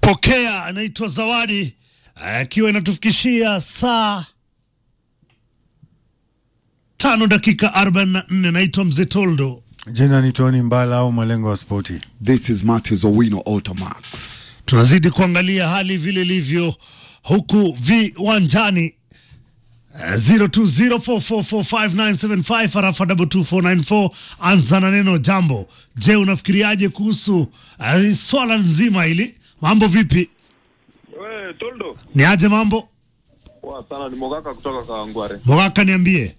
Pokea anaitwa Zawadi akiwa inatufikishia saa tano dakika 44. Naitwa Mzee Toldo. Jina ni Tony Mbala au malengo ya spoti. This is Matthews Owino Automax. Tunazidi kuangalia hali vile ilivyo huku viwanjani. Uh, 0204445975 arafa 22494 anza na neno jambo. Je, unafikiriaje kuhusu uh, swala nzima hili? Mambo vipi? We, Toldo. Ni aje mambo? Poa sana, ni Mogaka kutoka Kawangware. Mogaka, niambie.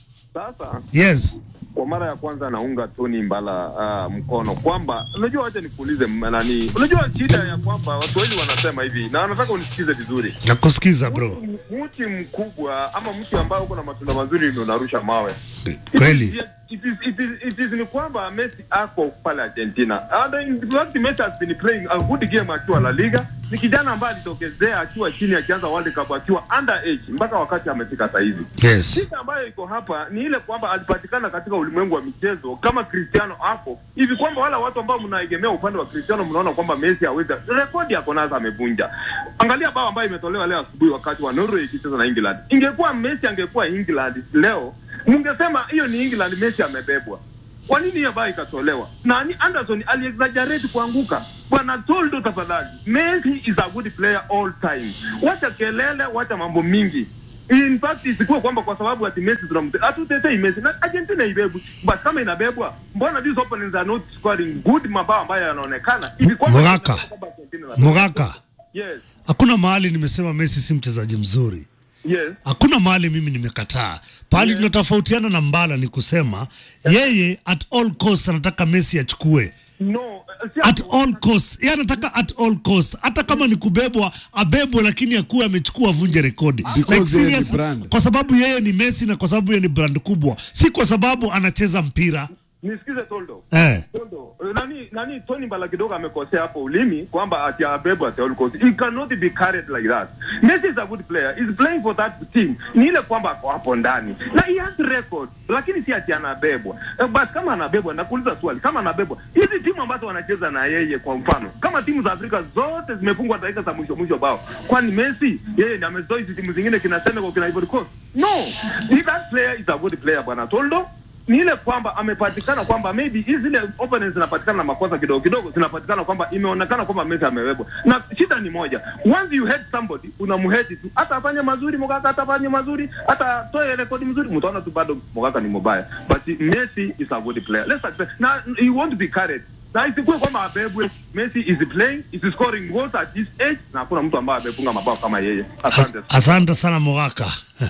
Sasa Yes. kwa mara ya kwanza naunga Tony Mbala uh, mkono kwamba unajua, wacha nikuulize m- nani, unajua shida ya kwamba Waswahili wanasema hivi, na nataka unisikize vizuri. Nakusikiza bro. M- Mti mkubwa ama mti ambao uko na matunda mazuri ndio unarusha mawe. Kweli. It is, it is, it is, it is ni kwamba Messi ako pale Argentina. And in fact Messi has been playing a good game akiwa La Liga. Ni kijana ambaye alitokezea akiwa chini akianza World Cup akiwa underage mpaka wakati amefika sasa hivi. Yes. Shida ambayo iko hapa ni ile kwamba alipatikana katika ulimwengu wa michezo kama Cristiano hapo hivi, kwamba wala watu ambao mnaegemea upande wa Cristiano mnaona kwamba Messi hawezi, rekodi yako nazo amevunja. Angalia bao ambayo imetolewa leo asubuhi wakati wa Norway ikicheza na England. Ingekuwa Messi angekuwa England leo, mungesema hiyo ni England, Messi amebebwa. Kwa nini hiyo bao ikatolewa? Na ni Anderson aliexaggerate kuanguka. Bwana Toldo, tafadhali, Messi is a good player all time. Wacha kelele, wacha mambo mingi. In fact isikuwe kwamba kwa sababu ati Messi tunamte hatutetei Messi na Argentina ibebwe, but kama inabebwa, mbona these opponents are not scoring good mabao ambayo yanaonekana hivi kwamba Mogaka. kwamba Argentina inabebwa. Mogaka, Yes, hakuna mahali nimesema Messi si mchezaji mzuri. yes. Hakuna mahali mimi nimekataa. Pahali tunatofautiana na Mbala ni kusema yeye at all cost anataka Messi achukue No, si at all cost. Yeye anataka at all cost, hata kama ni kubebwa abebwe, lakini akuwe amechukua avunje rekodi Because yeye ni serious, brand. kwa sababu yeye ni Messi na kwa sababu yeye ni brand kubwa, si kwa sababu anacheza mpira nisikize Toldo. eh. Tondo, nani nani Tony Mbala kidogo amekosea hapo ulimi kwamba ati abebwa ati all cost. He cannot be carried like that. Messi is a good player. He's playing for that team. Ni ile kwamba ako hapo ndani. Na he has record. Lakini si ati anabebwa. Eh, Basi kama anabebwa nakuuliza swali, kama anabebwa, hizi timu ambazo wanacheza na yeye kwa mfano, kama timu za Afrika zote zimefungwa dakika za mwisho mwisho bao. Kwani Messi yeye ndiye amezoea hizi timu zingine kina Senegal kina Ivory Coast? No. He, that player is a good player bwana Toldo ni ile kwamba amepatikana kwamba maybe hizi zile opponents zinapatikana na makosa kidogo kidogo, zinapatikana kwamba imeonekana kwamba Messi amebebwa, na shida ni moja, once you hate somebody unamhate tu, hata afanye mazuri Mogaka, hata afanye mazuri, hata atoe rekodi mzuri, mtaona tu bado Mogaka ni mbaya, but Messi is a good player, let's accept na he won't be carried na isikuwe kwamba abebwe. Messi is playing is scoring goals at this age, na hakuna mtu ambaye amefunga mabao kama yeye. Asante. Asante sana Mogaka.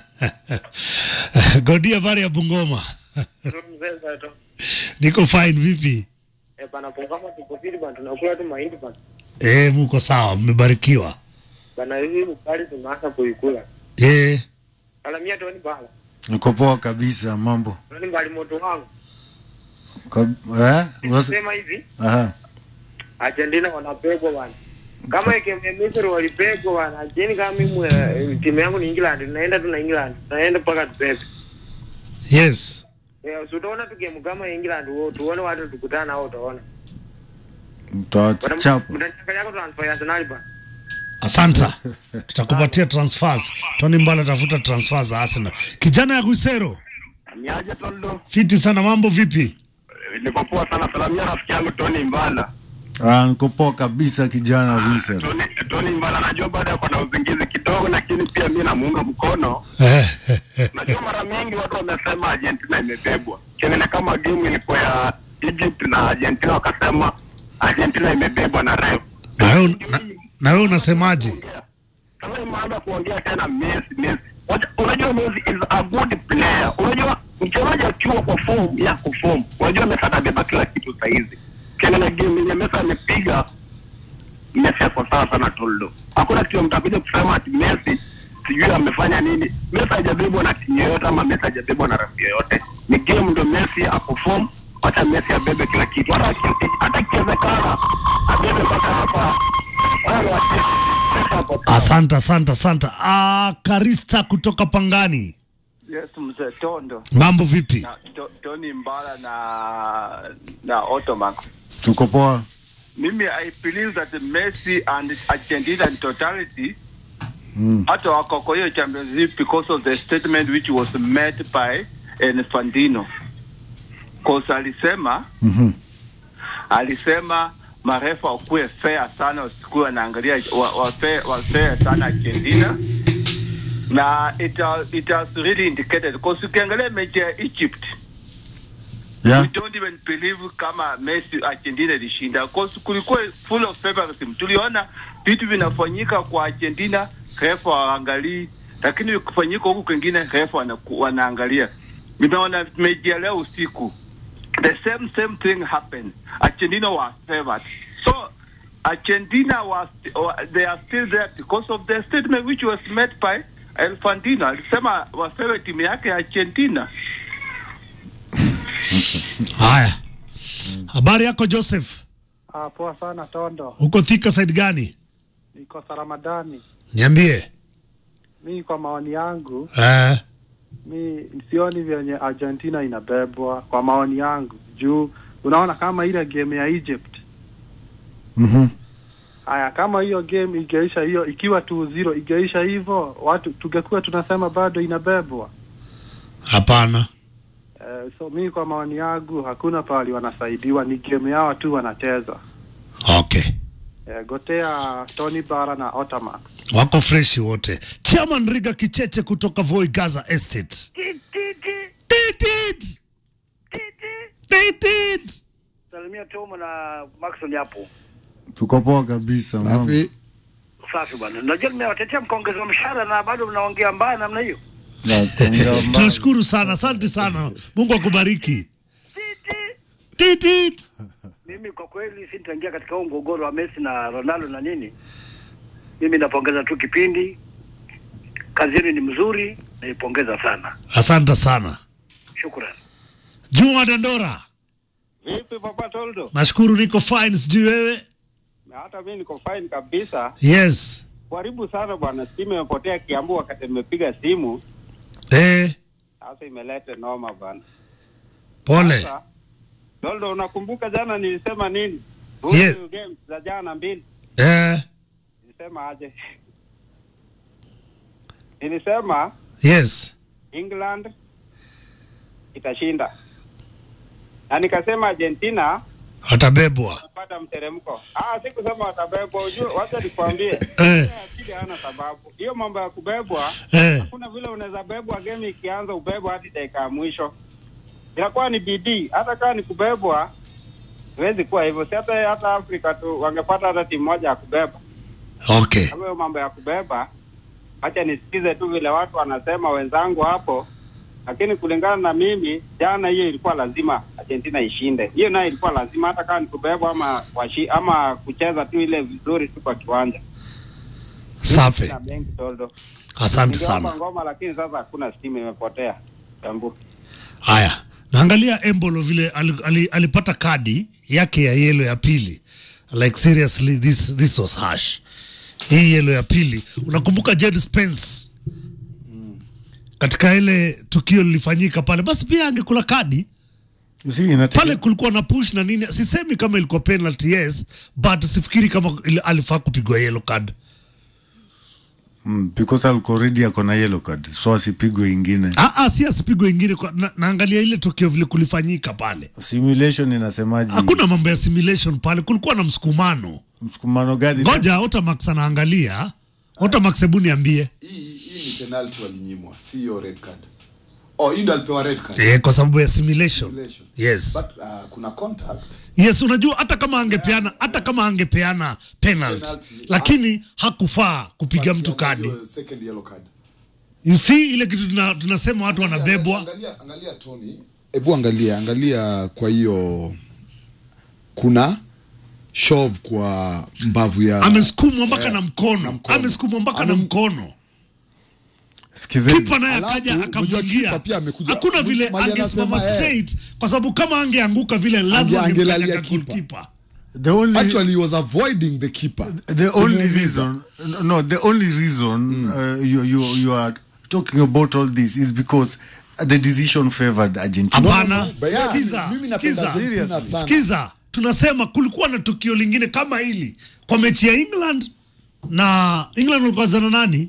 Godia Vari ya Bungoma. Mzee Sato. Niko fine vipi? Eh, bana pongama tuko fiti bana tunakula tu mahindi bana. Eh, muko sawa, mmebarikiwa. Bana hizi ukali tunaanza kuikula. Eh, Salamia Tony Bala. Niko poa kabisa, mambo Tony Bali moto wangu. Kab eh? Was Sema hivi, Aha. Argentina wanapegwa bana. Kama ikeme Misri walipegwa bana. Argentina kama mimi eh, timu yangu ni England, naenda tu na England. Naenda mpaka tupebe. yes. Eh, utaona tu game kama England wao tuone watu tukutana nao utaona. Mtawachapa. Mtachaka yako transfer ya Arsenal bana. Asanta, tutakupatia transfers. Tony Mbala tafuta transfers za Arsenal. Kijana ya Guisero, Niaje Toldo? fiti sana, mambo vipi? Niko poa sana. Salamia rafiki yangu Tony Mbala. Ah, niko poa kabisa kijana Wiser. Tony, Tony Mbala najua baada ya kuwa na uzingizi kidogo, lakini pia mi namuunga mkono. Najua mara mingi watu wamesema Argentina imebebwa, kengine kama game ilikuwa ya Egypt na Argentina, wakasema Argentina imebebwa na ref. Na wewe na- na wewe unasemaje? Sasa imeanza kuongea tena Messi, Messi. Wacha- Unajua Messi is a good player. Unajua mchezaji akiwa kwa form yako form, unajua Messi atabeba kila kitu saa hizi. Kile game yenye Messi amepiga Messi ako sawa sana Toldo. Hakuna kitu mtakuja kusema ati Messi sijui amefanya nini. Messi hajabebwa na timu yoyote ama Messi hajabebwa na rafiki yoyote. Ni game ndo Messi ako form, wacha Messi abebe kila kitu. Hata aki- hata ikiwezekana abebe mpaka hapa. Wale wacheze. Messi ako sawa. Asante, asante, asante. Ah, Karista kutoka Pangani, Yes, mzee Tondo mambo vipi? na to, Tony Mbala na na Otomax. Tuko poa. mimi I believe that Messi and Argentina in totality hata wako kwa hiyo Champions League because of the statement which was made by Infantino. Cause alisema Mhm. alisema marefa wakuwe fair sana, wasikuwe wanaangalia wa, wa, fair, wa fair sana Argentina na it, has- it has really indicated because ukiangalia mechi ya Egypt Yeah. we don't even believe kama Messi Argentina ilishinda because kulikuwa full of favoritism. Tuliona vitu vinafanyika kwa Argentina, refa waangalii, lakini vikifanyika huku kwingine refa wanaku- wanaangalia. Nimeona mechi ya leo usiku, the same same thing happened. Argentina was favored, so Argentina was wa- they are still there because of the statement which was made by Infantino. Alisema wa favorite timu yake ya Argentina. Haya, habari yako Joseph? Ah, poa sana Tondo, Uko Thika side gani? niko Saramadani. Niambie. Mi kwa maoni yangu, Eh, mi sioni vyenye Argentina inabebwa kwa maoni yangu, juu unaona kama ile game ya Egypt. Mhm. Haya, kama hiyo game ingeisha hiyo ikiwa 2-0 ingeisha hivyo, watu tungekuwa tunasema bado inabebwa. hapana. Eh, so mi kwa maoni yangu hakuna pahali wanasaidiwa, ni game yao tu wanacheza. Okay, Eh, gotea Tony Bara na Otamax. wako freshi wote. Chairman Riga Kicheche kutoka Voi Gaza Estate. Titit! Titit! Salimia Tomo na Maxon hapo. Tuko poa kabisa mambo. Safi. Safi bwana. Najua nimewatetea mkaongeza mshahara na bado mnaongea mbaya namna hiyo. Na kuongea mbali. Tunashukuru sana, asante sana. Mungu akubariki. Titit! Mimi kwa kweli sintaingia katika huu mgogoro wa Messi na Ronaldo na nini. Mimi napongeza tu kipindi. Kazi yenu ni mzuri, naipongeza sana. Asante sana. Shukrani. Juma Dandora, Vipi Papa Toldo? nashukuru niko fine, sijui wewe? Na hata mimi niko fine kabisa. Yes. Karibu sana bwana, simu imepotea Kiambu wakati nimepiga simu. Eh, Sasa imeleta noma bwana. pole. Sasa Toldo, unakumbuka jana nilisema nini? Yes. Kuhusu games za jana mbili. Eh, Nilisema aje? Nilisema yes. England itashinda. Na nikasema Argentina Atabebwa. watapata mteremko. Ah, sikusema watabebwa. Ujue, wacha nikwambie. Eh, Akili hana sababu. Hiyo mambo ya kubebwa eh. hakuna vile unaweza bebwa game ikianza ubebwa hadi dakika ya mwisho. Inakuwa ni bidii. Hata kama ni kubebwa huwezi kuwa hivyo. Si hata hata Afrika tu wangepata hata timu moja ya kubeba. Okay. Kama hiyo mambo ya kubeba, acha nisikize tu vile watu wanasema wenzangu hapo, lakini kulingana na mimi, jana hiyo ilikuwa lazima Argentina ishinde. Hiyo nayo ilikuwa lazima, hata kama ni kubebwa ama washi, ama kucheza tu ile vizuri tu kwa kiwanja. Safi. Na benki toldo. Asante Ningeomba sana. ngoma, lakini sasa hakuna stimu, imepotea. Tambu. Haya, naangalia Embolo vile ali, ali, alipata kadi yake ya yelo ya pili. Like seriously this, this was harsh. Hii yelo ya pili, unakumbuka Jed Spence katika ile tukio lilifanyika pale, basi pia angekula kadi Si inatege- pale. Kulikuwa na push na nini, sisemi kama ilikuwa penalty yes, but sifikiri kama ili- alifaa kupigwa yellow card. Mm, because alikuwa already ako na yellow card so asipigwe ingine. Ah, ah, si asipigwe ingine kwa, na, naangalia ile tukio vile kulifanyika pale. Simulation inasemaje? Hakuna mambo ya simulation pale, kulikuwa na msukumano. msukumano gani? Ngoja Otamax anaangalia. Otamax, hebu niambie. Hii hii ni penalty walinyimwa, sio red card. Oh, hii ndio alipewa red card. Eh, kwa sababu ya simulation. Simulation. Yes. But uh, kuna contact. Yes, unajua hata kama angepeana hata kama angepeana penalty, Penalty. lakini hakufaa kupiga but mtu kadi. kiangalia Second yellow card. You see ile kitu tuna, tunasema watu wanabebwa. Angalia, angalia Tony. Hebu angalia, angalia kwa hiyo kuna shove kwa mbavu ya Amesukumwa mpaka Eh, na mkono. na mkono. Amesukumwa mpaka na Ame- mkono. Sikizeni. Kipa naye Alafu, akaja unajua akamwingia. kipa pia amekuja- Hakuna vile Mali angesimama anasema, eh. straight kwa sababu kama angeanguka vile lazima Ange- angelalia angemkanyaga kipa. goalkeeper. The only Actually, he was avoiding the keeper. the only Kumuumiza. reason no the only reason uh, you you you are talking about all this is because the decision favored Argentina. Hapana, but yeah, sikiza, mimi napenda sikiza, Argentina sana. sikiza. tunasema kulikuwa na tukio lingine kama hili kwa mechi ya England na England walikuwa zana nani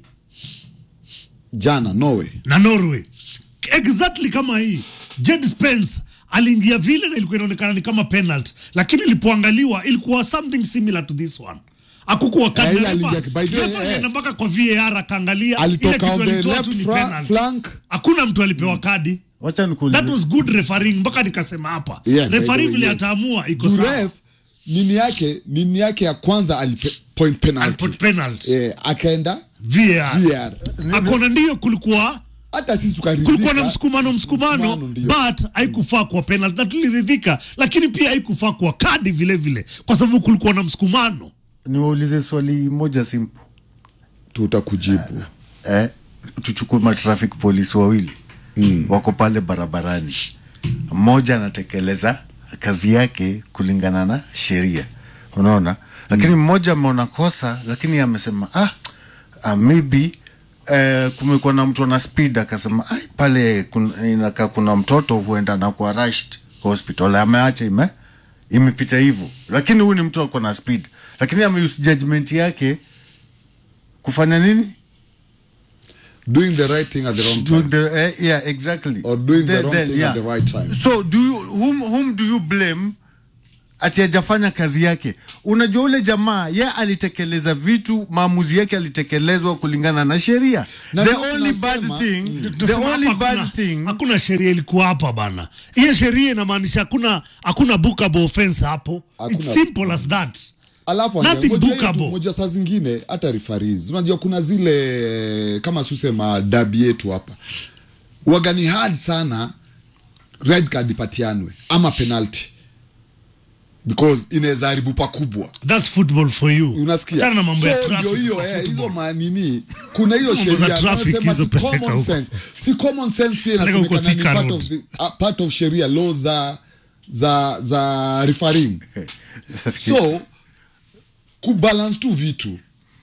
jana Norway na Norway exactly kama hii Jed Spence aliingia vile na ilikuwa inaonekana ni kama penalty, lakini ilipoangaliwa ilikuwa something similar to this one. Hakukuwa Eh, kadi. ile aliingia by the way, Refa eh. alienda mpaka kwa VAR akaangalia ile alitoka kitu on the alitoa left tu ni fra- penalty. flank Hakuna mtu alipewa kadi. wacha nikuulize That was good refereeing mpaka nikasema hapa. Yeah, by the Referee way, vile yes. ataamua iko sawa. Juref nini yake nini yake ya kwanza alipe point penalty Aliput penalty. eh, akaenda VAR. VAR Akona ndio kulikuwa hata sisi tukaridhika kulikuwa na msukumano msukumano Msukumano, ndio. but haikufaa kwa penalty na tuliridhika, lakini pia haikufaa kwa kadi vile vile, kwa sababu kulikuwa na msukumano. niwaulize swali moja simple tutakujibu eh, tuchukue matraffic polisi wawili mm. wako pale barabarani mmoja anatekeleza kazi yake kulingana na sheria unaona lakini mmoja ameona kosa lakini amesema ah, ah maybe eh, kumekuwa na mtu ana speed akasema "Ai, pale kun, inakaa kuna mtoto huenda na kuwa rushed hospital ameacha ime imepita hivyo lakini huyu ni mtu ako na speed lakini ameuse judgment yake kufanya nini doing the right thing at the wrong time doing the eh, yeah exactly or doing the Then- wrong then, thing yeah. at the right time so do you whom, whom do you blame ati hajafanya kazi yake unajua ule jamaa ye alitekeleza vitu maamuzi yake alitekelezwa kulingana na sheria Na the ndio only bad tunasema- thing the Tunasema only hapa bad hakuna- thing hakuna sheria ilikuwa hapa bana. Hiyo sheria inamaanisha hakuna hakuna bookable offense hapo. It's Hakuna- simple as that. alafu Nothing anja- ngoja hiyo tu, bookable. moja saa zingine hata referees unajua kuna zile kama susema dabi yetu hapa wagani hard sana red card ipatianwe ama penalty because inaweza haribu pakubwa That's football for you. unasikia Achana na mambo ya So, traffic ndio hiyo kwa eh, football. hizo manini kuna hiyo Mambo za sheria traffic wanasema hizo ni peleka common huko. sense si common sense pia Peleka huko inasemekana ni Thika part Road. of, the, uh, part of sheria law za za za refereeing so kubalance tu vitu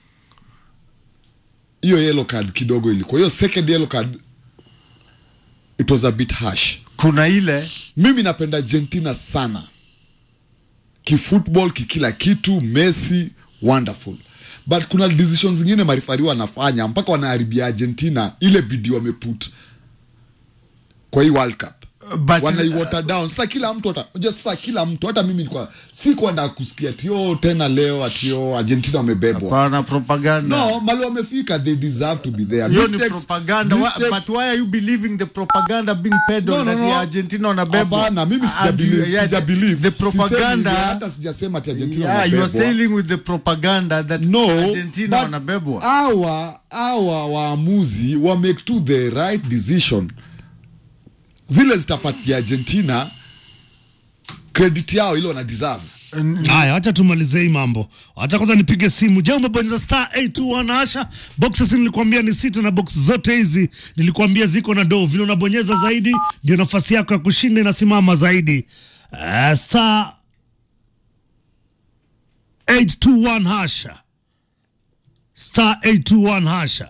hiyo yellow card kidogo ilikuwa hiyo second yellow card it was a bit harsh kuna ile mimi napenda argentina sana kifootball kikila kitu messi wonderful but kuna decisions zingine marifari wanafanya mpaka wanaharibia argentina ile bidii wameput kwa hii world cup But- wanaiwater down sasa kila mtu ata- unajua sasa kila mtu hata mimi nilikuwa si kwenda kusikia tio tena leo atio argentina wamebebwa pana propaganda no mali wamefika they deserve to be there hiyo ni Mistakes- propaganda Wa- mistakes- but why are you believing the propaganda being peddled No, no, that no. Argentina wanabebwa Hapana, mimi sija And you- believe, yeah, sija the- believe. the Sisemi propaganda hivyo, hata sijasema ati Argentina yeah, you are wanabebwa. sailing with the propaganda that no Argentina but wanabebwa hawa hawa waamuzi wa make to the right decision zile zitapatia argentina credit yao ile wana deserve Haya, acha tumalize hii mambo. Acha kwanza nipige simu. Je, umebonyeza star 821 Asha? Boxes nilikwambia ni sita na box zote hizi nilikwambia ziko na do. Vile unabonyeza zaidi ndio nafasi yako ya kushinda inasimama zaidi. Uh, star 821 Hasha. Star 821 Hasha.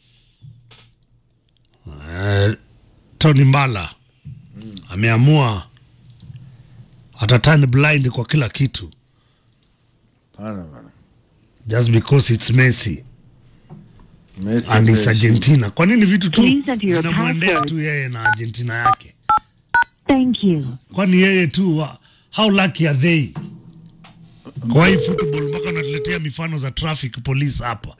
Uh, Tony Mbala ameamua atatani blind kwa kila kitu Hapana, bana. just because it's Messi Messi and it's ameshinda. Argentina. Kwa nini vitu tu Please enter your zinamwendea password. tu yeye na Argentina yake? Thank you. Kwani yeye tu wa- how lucky are they? Kwa hii football mpaka unatuletea mifano za traffic police hapa.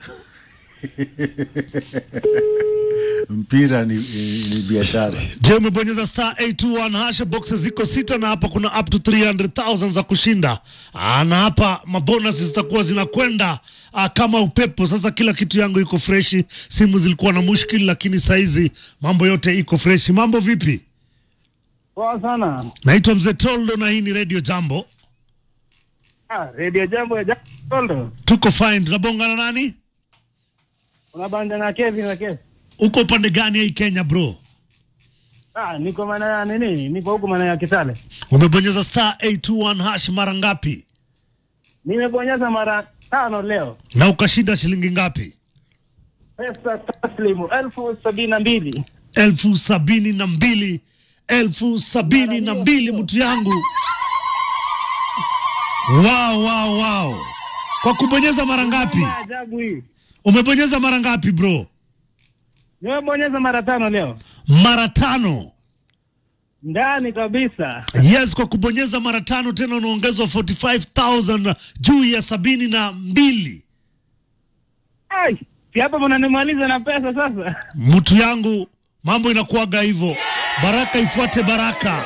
mpira ni, ni, ni biashara Je, umebonyeza star 821 hasha boxes ziko sita na hapa kuna up to 300,000 za kushinda. Aa, na hapa mabonus zitakuwa zinakwenda aa, kama upepo. Sasa kila kitu yangu iko freshi, simu zilikuwa na mushkili, lakini saizi mambo yote iko freshi. Mambo vipi? Poa sana. Naitwa Mzee Toldo na hii ni Radio Jambo. Ah, Radio Jambo ya Jambo. Tuko fine. Tunabongana nani? Unabanja na Kevin na Kevin. Uko upande gani hii Kenya bro? Ah, niko maana ya nini? Niko huko maana ya Kitale. Umebonyeza star 821 hash mara ngapi? Nimebonyeza mara tano leo. Na ukashinda shilingi ngapi? Pesa taslimu elfu sabini na mbili. elfu sabini na mbili elfu sabini na mbili mtu yangu Wow, wow, wow. Kwa kubonyeza mara ngapi? Ajabu hii. Umebonyeza mara ngapi bro? Nimebonyeza mara tano leo. Mara tano. Ndani kabisa. Yes, kwa kubonyeza mara tano tena unaongezwa 45,000 juu ya sabini na mbili. Ai, si hapa mnanimaliza na pesa sasa. Mtu yangu, mambo inakuwaga hivyo. Baraka ifuate baraka.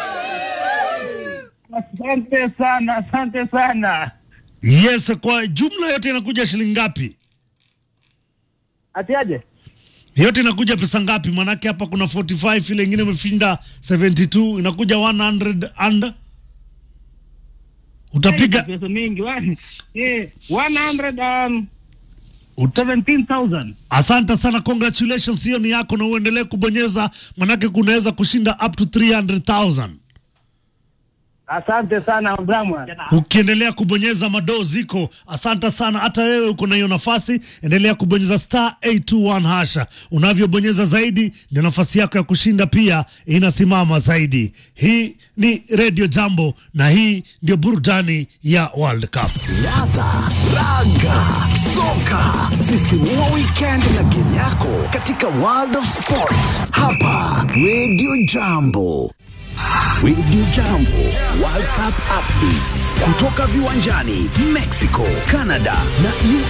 Asante sana, asante sana. Yes, kwa jumla yote inakuja shilingi ngapi? Ati aje? Yote inakuja pesa ngapi? Manake hapa kuna 45, ile ingine imeshinda 72, inakuja 100 and utapiga pesa mingi wani. Eh, 100 um, 17,000. Asante sana, congratulations, hiyo ni yako, na uendelee kubonyeza, manake kunaweza kushinda up to 300,000 Asante sana Bramwa. ukiendelea kubonyeza madoo ziko. Asante sana, hata wewe uko na hiyo nafasi, endelea kubonyeza star 821 hasha. Unavyobonyeza zaidi, ndio nafasi yako ya kushinda pia inasimama zaidi. Hii ni Radio Jambo na hii ndio burudani ya World Cup. Ladha, raga, soka, sisimua weekend na game yako katika World of Sport hapa Radio Jambo. Radio Jambo World Cup updates kutoka viwanjani Mexico, Canada na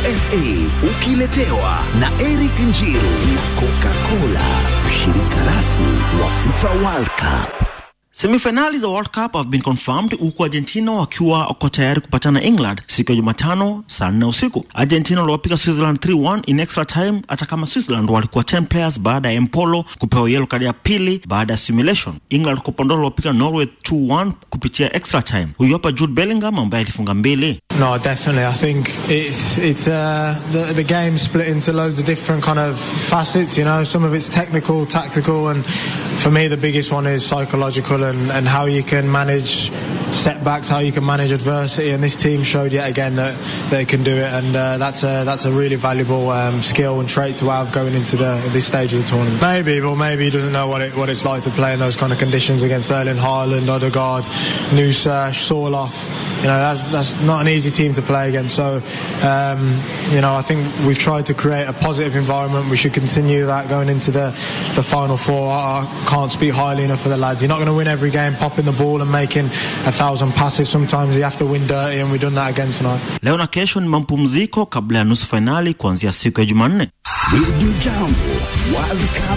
USA, ukiletewa na Eric Njiru na Coca-Cola, mshirika rasmi wa FIFA World Cup. Semifinali za World Cup have been confirmed huku Argentina wakiwa wako tayari kupatana na England siku ya Jumatano saa nne usiku. Argentina waliwapiga Switzerland 3-1 in extra time, hata kama Switzerland walikuwa 10 players baada ya Empolo kupewa yellow card ya pili baada ya simulation. England kwa upande wao waliwapiga Norway 2-1 kupitia extra time. Huyu hapa Jude Bellingham ambaye alifunga mbili. No, definitely. I think it's it's uh, the the game split into loads of different kind of facets. You know, some of it's technical, tactical, and for me the biggest one is psychological and, and how you can manage setbacks, how you can manage adversity. And this team showed yet again that they can do it, and uh, that's a that's a really valuable um, skill and trait to have going into the this stage of the tournament. Maybe, but maybe he doesn't know what it what it's like to play in those kind of conditions against Erling Haaland, Odegaard, Nusa, Sorloth. You know, that's that's not an easy team to play against. So, um, you know, I think we've tried to create a positive environment. We should continue that going into the the final four. I, I can't speak highly enough for the lads. You're not going to win every game popping the ball and making a thousand passes. Sometimes you have to win dirty, and we've done that again tonight. Leo na kesho ni mapumziko kabla ya nusu fainali kuanzia siku ya Jumanne. Radio Jambo World Cup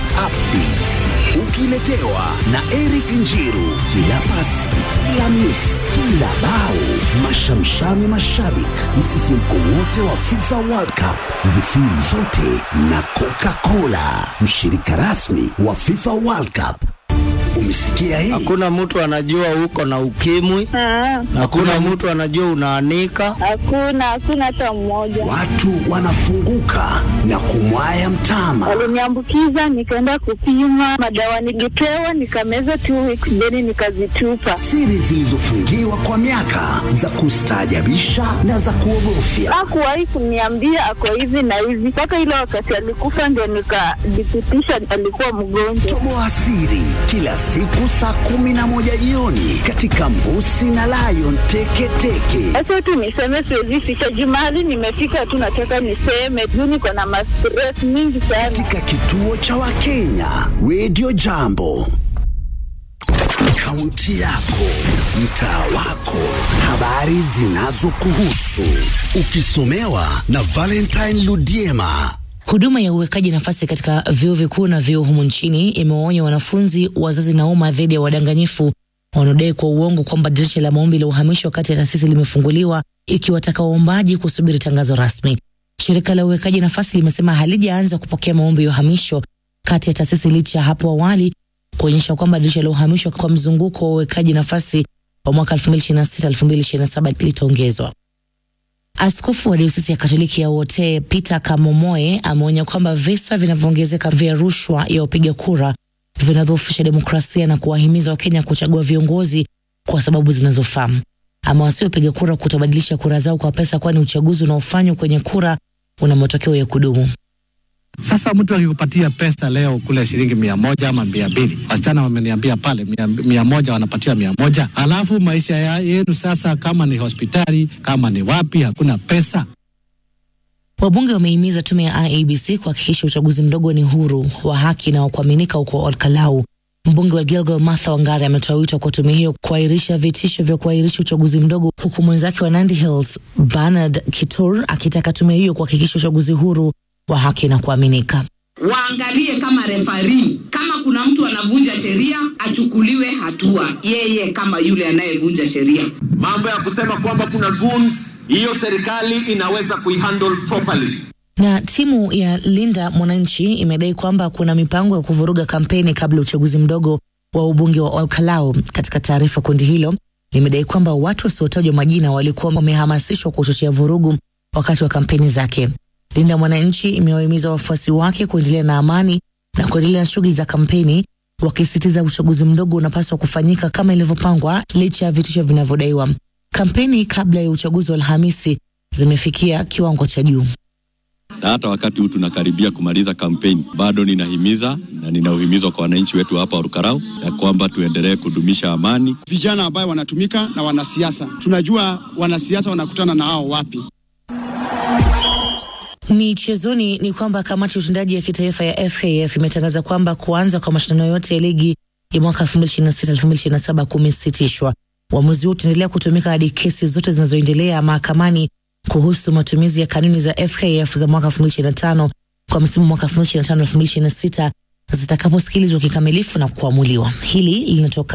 updates ukiletewa na Eric Njiru. Kila pasi, kila miss, kila bao, mashamshami mashabik, msisimko wote wa FIFA World Cup, zifiri zote na Coca-Cola, mshirika rasmi wa FIFA World Cup. Umesikia hii? Hakuna mtu anajua uko na ukimwi. Hakuna mtu anajua unaanika. Hakuna, hakuna hata mmoja. Watu wanafunguka na kumwaya mtama. Waliniambukiza, nikaenda kupima madawa, nilipewa nikameza two weeks, then nikazitupa. Siri zilizofungiwa kwa miaka za kustaajabisha na za kuogofya. Hakuwahi kuniambia ako hivi na hivi, mpaka ile wakati alikufa ndio nikadhibitisha alikuwa mgonjwa. Toboa siri kila siku saa kumi na moja jioni katika Mbusi na Lion Teketeke. Sasa tu niseme, siwezi ficha jumali, nimefika tu, nataka niseme juu niko na mastress mingi sana. Katika kituo cha Wakenya Radio Jambo. Kaunti yako, mtaa wako, habari zinazokuhusu, ukisomewa na Valentine Ludiema. Huduma ya uwekaji nafasi katika vyuo vikuu na vyuo humu nchini imewaonya wanafunzi, wazazi na umma dhidi ya wadanganyifu wanaodai kwa uongo kwamba dirisha la maombi la uhamisho kati ya taasisi limefunguliwa, ikiwataka waombaji kusubiri tangazo rasmi. Shirika la uwekaji nafasi limesema halijaanza kupokea maombi ya uhamisho kati ya taasisi licha ya hapo awali kuonyesha kwamba dirisha la uhamisho kwa mzunguko wa uwekaji nafasi wa mwaka 2026-2027 litaongezwa. Askofu wa diosisi ya Katoliki ya Wote Peter Kamomoe ameonya kwamba visa vinavyoongezeka vya rushwa ya wapiga kura vinadhoofisha demokrasia na kuwahimiza Wakenya kuchagua viongozi kwa sababu zinazofaa. Amewasihi wapiga kura kutabadilisha kura zao kwa pesa, kwani uchaguzi unaofanywa kwenye kura una matokeo ya kudumu. Sasa mtu akikupatia pesa leo kule shilingi mia moja ama mia mbili, wasichana wameniambia pale mia, mia moja wanapatia mia moja, alafu maisha ya yenu sasa, kama ni hospitali, kama ni wapi, hakuna pesa. Wabunge wamehimiza tume ya IEBC kuhakikisha uchaguzi mdogo ni huru, wa haki na wa kuaminika huko Olkalau. Mbunge wa Gilgil Martha Wangari ametoa wito kwa tume hiyo kuahirisha vitisho vya kuahirisha uchaguzi mdogo, huku mwenzake wa Nandi Hills Bernard Kitur akitaka tume hiyo kuhakikisha uchaguzi huru, wa haki na kuaminika. waangalie kama refari, kama kuna mtu anavunja sheria achukuliwe hatua, yeye kama yule anayevunja sheria. Mambo ya kusema kwamba kuna goons, hiyo serikali inaweza kuihandle properly. Na timu ya Linda Mwananchi imedai kwamba kuna mipango ya kuvuruga kampeni kabla ya uchaguzi mdogo wa ubunge wa Olkalau. Katika taarifa, kundi hilo limedai kwamba watu wasiotajwa majina walikuwa wamehamasishwa kuchochea vurugu wakati wa kampeni zake. Linda Mwananchi imewahimiza wafuasi wake kuendelea na amani na kuendelea na shughuli za kampeni, wakisisitiza uchaguzi mdogo unapaswa kufanyika kama ilivyopangwa licha ya vitisho vinavyodaiwa. Kampeni kabla ya uchaguzi wa Alhamisi zimefikia kiwango cha juu. na hata wakati huu tunakaribia kumaliza kampeni, bado ninahimiza na ninauhimizwa kwa wananchi wetu hapa Orukarau ya kwamba tuendelee kudumisha amani. vijana ambayo wanatumika na wanasiasa. Tunajua wanasiasa wanakutana na hao wapi. Michezoni ni kwamba kamati ya utendaji ya kitaifa ya FKF imetangaza kwamba kuanza kwa mashindano yote ya ligi ya mwaka 2026-2027 kumesitishwa. Uamuzi huu utaendelea kutumika hadi kesi zote zinazoendelea mahakamani kuhusu matumizi ya kanuni za FKF za mwaka 2025 kwa msimu mwaka 2025-2026 zitakaposikilizwa kikamilifu na kuamuliwa. Hili linatoka